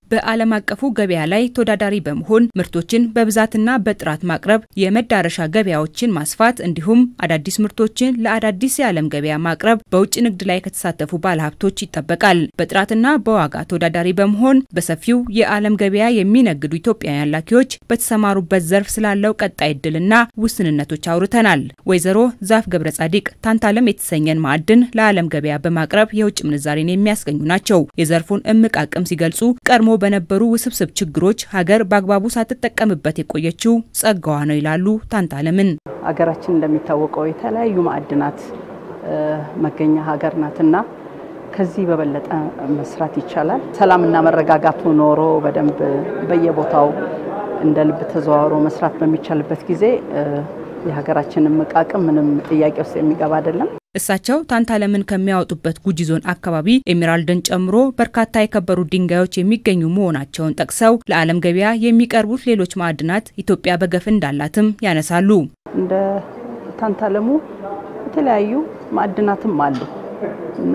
በዓለም አቀፉ ገበያ ላይ ተወዳዳሪ በመሆን ምርቶችን በብዛትና በጥራት ማቅረብ፣ የመዳረሻ ገበያዎችን ማስፋት እንዲሁም አዳዲስ ምርቶችን ለአዳዲስ የዓለም ገበያ ማቅረብ በውጭ ንግድ ላይ ከተሳተፉ ባለሀብቶች ይጠበቃል። በጥራትና በዋጋ ተወዳዳሪ በመሆን በሰፊው የዓለም ገበያ የሚነግዱ ኢትዮጵያውያን ላኪዎች በተሰማሩበት ዘርፍ ስላለው ቀጣይ እድልና ውስንነቶች አውርተናል። ወይዘሮ ዛፍ ገብረ ጻዲቅ ታንታለም የተሰኘን ማዕድን ለዓለም ገበያ በማቅረብ የውጭ ምንዛሬን የሚያስገኙ ናቸው። የዘርፉን እምቅ አቅም ሲገልጹ ቀድሞ በነበሩ ውስብስብ ችግሮች ሀገር በአግባቡ ሳትጠቀምበት የቆየችው ጸጋዋ ነው ይላሉ ታንታለምን። ሀገራችን እንደሚታወቀው የተለያዩ ማዕድናት መገኛ ሀገር ናትና ከዚህ በበለጠ መስራት ይቻላል። ሰላምና መረጋጋቱ ኖሮ በደንብ በየቦታው እንደ ልብ ተዘዋውሮ መስራት በሚቻልበት ጊዜ የሀገራችንን እምቅ አቅም ምንም ጥያቄ ውስጥ የሚገባ አይደለም። እሳቸው ታንታለምን ከሚያወጡበት ጉጂ ዞን አካባቢ ኤሜራልድን ጨምሮ በርካታ የከበሩ ድንጋዮች የሚገኙ መሆናቸውን ጠቅሰው ለዓለም ገበያ የሚቀርቡት ሌሎች ማዕድናት ኢትዮጵያ በገፍ እንዳላትም ያነሳሉ። እንደ ታንታለሙ የተለያዩ ማዕድናትም አሉ እና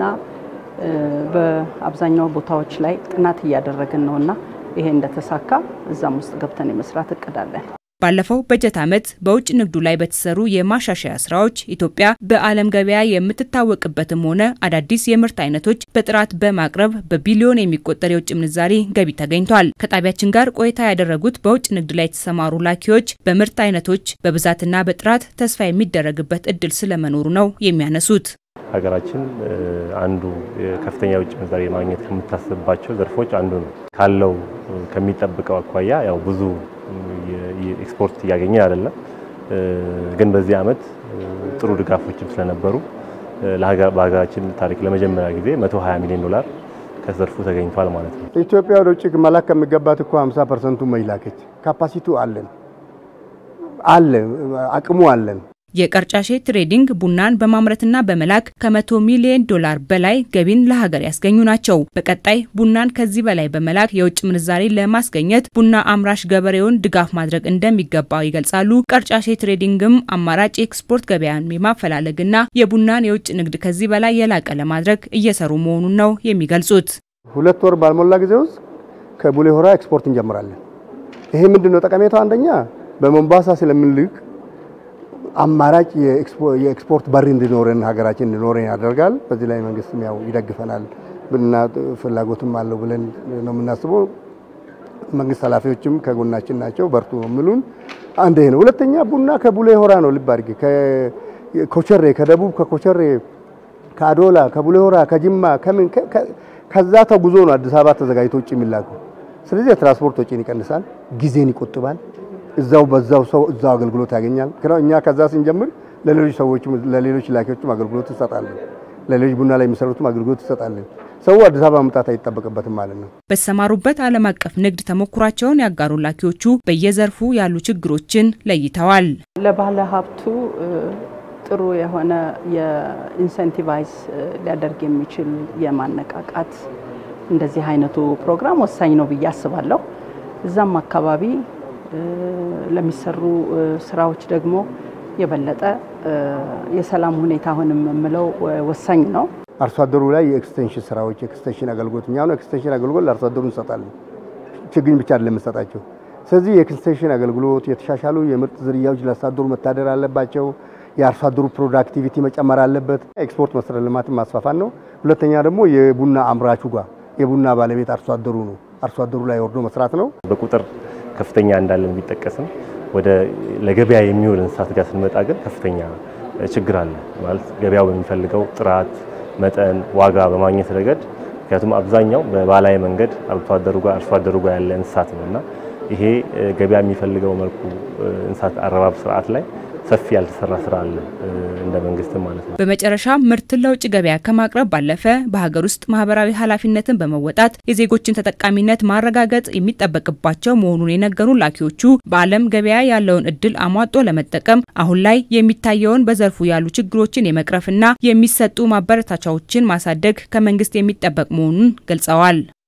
በአብዛኛው ቦታዎች ላይ ጥናት እያደረግን ነው እና ይሄ እንደተሳካ እዛም ውስጥ ገብተን የመስራት እቅዳለን። ባለፈው በጀት ዓመት በውጭ ንግዱ ላይ በተሰሩ የማሻሻያ ስራዎች ኢትዮጵያ በዓለም ገበያ የምትታወቅበትም ሆነ አዳዲስ የምርት አይነቶች በጥራት በማቅረብ በቢሊዮን የሚቆጠር የውጭ ምንዛሪ ገቢ ተገኝቷል። ከጣቢያችን ጋር ቆይታ ያደረጉት በውጭ ንግድ ላይ የተሰማሩ ላኪዎች በምርት አይነቶች በብዛትና በጥራት ተስፋ የሚደረግበት እድል ስለመኖሩ ነው የሚያነሱት። ሀገራችን አንዱ ከፍተኛ የውጭ ምንዛሪ ማግኘት ከምታስብባቸው ዘርፎች አንዱ ነው። ካለው ከሚጠብቀው አኳያ ያው ብዙ ኤክስፖርት እያገኘ አይደለም። ግን በዚህ ዓመት ጥሩ ድጋፎችም ስለነበሩ በሀገራችን ታሪክ ለመጀመሪያ ጊዜ 120 ሚሊዮን ዶላር ከዘርፉ ተገኝቷል ማለት ነው። ኢትዮጵያ ወደ ውጭ መላክ ከሚገባት እኮ 50 ፐርሰንቱ መይላከች ካፓሲቲው አለን አለ አቅሙ አለን። የቀርጫሼ ትሬዲንግ ቡናን በማምረትና በመላክ ከመቶ ሚሊዮን ዶላር በላይ ገቢን ለሀገር ያስገኙ ናቸው። በቀጣይ ቡናን ከዚህ በላይ በመላክ የውጭ ምንዛሬ ለማስገኘት ቡና አምራች ገበሬውን ድጋፍ ማድረግ እንደሚገባው ይገልጻሉ። ቀርጫሼ ትሬዲንግም አማራጭ የኤክስፖርት ገበያን የማፈላለግና የቡናን የውጭ ንግድ ከዚህ በላይ የላቀ ለማድረግ እየሰሩ መሆኑን ነው የሚገልጹት። ሁለት ወር ባልሞላ ጊዜ ውስጥ ከቡሌ ሆራ ኤክስፖርት እንጀምራለን። ይሄ ምንድነው ጠቀሜታው? አንደኛ በሞምባሳ ስለምንልክ አማራጭ የኤክስፖርት በር እንዲኖረን ሀገራችን እንዲኖረን ያደርጋል። በዚህ ላይ መንግስትም ያው ይደግፈናል ብና ፍላጎትም አለው ብለን ነው የምናስበው። መንግስት ኃላፊዎችም ከጎናችን ናቸው፣ በርቱ ነው የሚሉን። አንድ ይሄ ነው። ሁለተኛ ቡና ከቡሌ ሆራ ነው ልብ አድርጌ ከኮቸሬ ከደቡብ ከኮቸሬ ከአዶላ ከቡሌ ሆራ ከጅማ ከምን ከዛ ተጉዞ ነው አዲስ አበባ ተዘጋጅቶ ውጭ የሚላከው። ስለዚህ የትራንስፖርት ወጪን ይቀንሳል፣ ጊዜን ይቆጥባል። እዛው በዛው ሰው እዛው አገልግሎት ያገኛል። እኛ ከዛ ስንጀምር ለሌሎች ሰዎችም ለሌሎች ላኪዎችም አገልግሎት እንሰጣለን። ለሌሎች ቡና ላይ የሚሰሩትም አገልግሎት እንሰጣለን። ሰው አዲስ አበባ መምጣት አይጠበቅበትም ማለት ነው። በተሰማሩበት ዓለም አቀፍ ንግድ ተሞክሯቸውን ያጋሩ ላኪዎቹ በየዘርፉ ያሉ ችግሮችን ለይተዋል። ለባለ ሀብቱ ጥሩ የሆነ የኢንሴንቲቫይዝ ሊያደርግ የሚችል የማነቃቃት እንደዚህ አይነቱ ፕሮግራም ወሳኝ ነው ብዬ አስባለሁ። እዛም አካባቢ ለሚሰሩ ስራዎች ደግሞ የበለጠ የሰላም ሁኔታ አሁንም የምለው ወሳኝ ነው። አርሶ አደሩ ላይ የኤክስቴንሽን ስራዎች የኤክስቴንሽን አገልግሎት እኛ ነው ኤክስቴንሽን አገልግሎት ለአርሶ አደሩ እንሰጣለን። ችግኝ ብቻ አይደለም የምንሰጣቸው። ስለዚህ የኤክስቴንሽን አገልግሎት የተሻሻሉ የምርጥ ዝርያዎች ለአርሶ አደሩ መታደር አለባቸው። የአርሶ አደሩ ፕሮዳክቲቪቲ መጨመር አለበት። ኤክስፖርት መሰረተ ልማትን ማስፋፋት ነው። ሁለተኛ ደግሞ የቡና አምራቹ ጋር የቡና ባለቤት አርሶ አደሩ ነው። አርሶ አደሩ ላይ ወርዶ መስራት ነው። በቁጥር ከፍተኛ እንዳለን ቢጠቀስም ወደ ለገበያ የሚውል እንስሳት ጋር ስንመጣ ግን ከፍተኛ ችግር አለ ማለት ገበያው በሚፈልገው ጥራት፣ መጠን፣ ዋጋ በማግኘት ረገድ ምክንያቱም አብዛኛው በባህላዊ መንገድ አርሶ አደሩ ጋር አርሶ አደሩ ጋር ያለ እንስሳት ነው እና ይሄ ገበያ የሚፈልገው መልኩ እንስሳት አረባብ ስርዓት ላይ ሰፊ ያልተሰራ ስራ አለ እንደ መንግስት ማለት ነው። በመጨረሻ ምርትን ለውጭ ገበያ ከማቅረብ ባለፈ በሀገር ውስጥ ማህበራዊ ኃላፊነትን በመወጣት የዜጎችን ተጠቃሚነት ማረጋገጥ የሚጠበቅባቸው መሆኑን የነገሩን ላኪዎቹ በዓለም ገበያ ያለውን እድል አሟጦ ለመጠቀም አሁን ላይ የሚታየውን በዘርፉ ያሉ ችግሮችን የመቅረፍና የሚሰጡ ማበረታቻዎችን ማሳደግ ከመንግስት የሚጠበቅ መሆኑን ገልጸዋል።